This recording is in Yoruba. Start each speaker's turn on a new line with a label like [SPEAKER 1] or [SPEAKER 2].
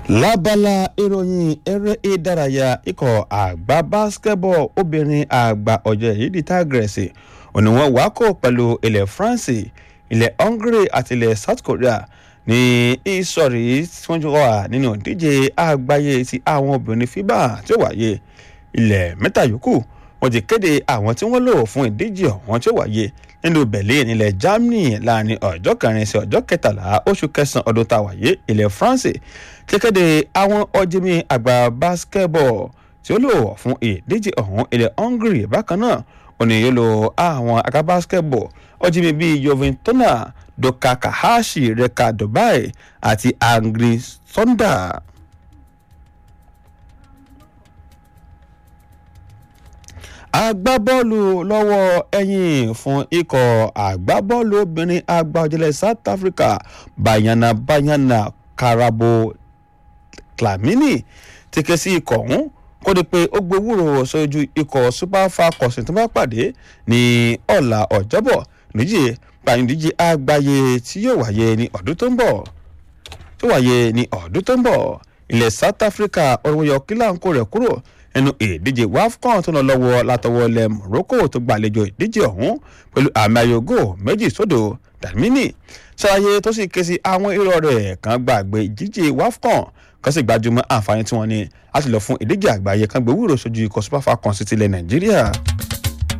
[SPEAKER 1] lábala ìròyìn eré ìdárayá ikọ̀ àgbà basketball obìnrin àgbà ọ̀jẹ̀ yìí di tágẹ̀rẹ̀sì òní wọn wá kó pẹ̀lú ilẹ̀ france ilẹ̀ hungary àti ilẹ̀ south korea ní ìsọ̀rí tí wọ́n jọ wà nínú ìdíje àgbáyé ti àwọn obìnrin fiba tí ó wáyé ilẹ̀ mẹ́ta yòókù wọ́n ti kéde àwọn tí wọ́n lò fún ìdíje ọ̀hún tí ó wáyé nínú berlin ilẹ̀ germany láàrin ọjọ́ kẹrin sí ọjọ́ kẹtàlá oṣù kẹsàn-án ọdún tá a wáyé ilẹ̀ france ti kéde àwọn ọ̀jẹ̀mí àgbà basketball tí ó lò fún ìdíje ọ̀hún ilẹ̀ hungary bákan náà òní yóò lo àwọn àga basketball ọ̀jẹ̀mí bíi joventona doka kahashi reka dubai àti angry sonda. agbábọ́ọ̀lù lọ́wọ́ ẹ̀yìn fún ikọ̀ agbábọ́ọ̀lù obìnrin agbájọlẹ̀ south africa bayana bayana karabo tlamini ti ké sí ikọ̀ ọ̀hún kó di pé ó gbowórò sójú ikọ̀ super falcons tó bá pàdé ní ọ̀la ọ̀jọ́bọ̀ níjì pàyìndíje àgbáyé tí yóò wáyé ní ọdún tó ń bọ̀ tó wáyé ní ọdún tó ń bọ̀ ilẹ̀ south africa ọ̀rọ̀ yọ kílàǹkó rẹ̀ kúrò nínú ìdíje wafcon tó lọ lọ́wọ́ látọwọ́ ilẹ̀ morocco tó gbàlejò ìdíje ọ̀hún pẹ̀lú àmì ayògo méjì sódò dàmínì ṣàlàyé tó sì ké sí àwọn irọ́ rẹ̀ kan gbàgbé ìdíje wafcon kan sì gbajúmọ̀ àǹfààní tí wọ́n ní láti lọ fún ìdíje àgbáyé kan gbé wúrò sójú ikọ̀ super falcons tilẹ̀ nàìjíríà.